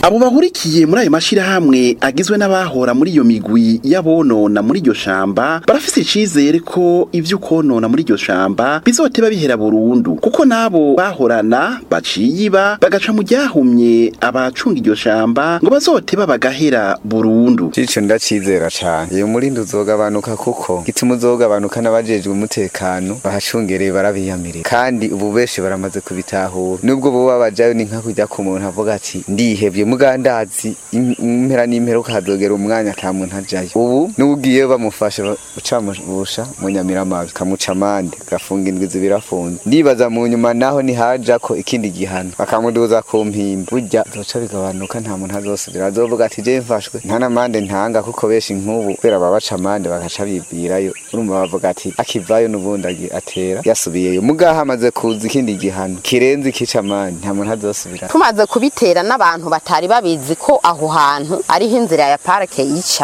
abo bahurikiye muri ayo mashirahamwe agizwe n'abahora muri iyo migwi y'abonona muri iryo shamba barafise icizere ko ivyo konona muri iryo shamba bizoteba bihera burundu kuko nabo bahorana baciye iba bagaca mu ryahumye abacunga iryo shamba ngo bazoteba bagahera burundu Cico ndacizera cane iyo murindi uzogabanuka kuko gituma uzogabanuka n'abajejwe umutekano bahacungereye barabiyamirira kandi ubu benshi baramaze kubitahura nubwo boba bajayo ni nka kujya ku muntu avuga ati ndihevye mugandazi im- impera n'imperuka hazogera umwanya ata muntu ajayo ubu n'ugiyeyo bamufashe ucamubusha mu nyamiramabi kamuca amande gafunga indwi zibiri afunze ndibaza mu nyuma naho nihaja ko ikindi gihano bakamuduza ku mpimba burya zoca bigabanuka nta muntu azosubira azovuga ati je mfashwe nta n'amande ntanga kuko benshi nk'ubu kubera babaca amande bagaca bibwirayo urumva bavuga ati akivayo n'ubundi agi- atera yasubiyeyo mugaho amaze kuza ikindi gihano kirenze ikica amande nta muntu azosubira tumaze kubitera n'abantu batari babizi ko aho hantu ariho inzira ya parike yica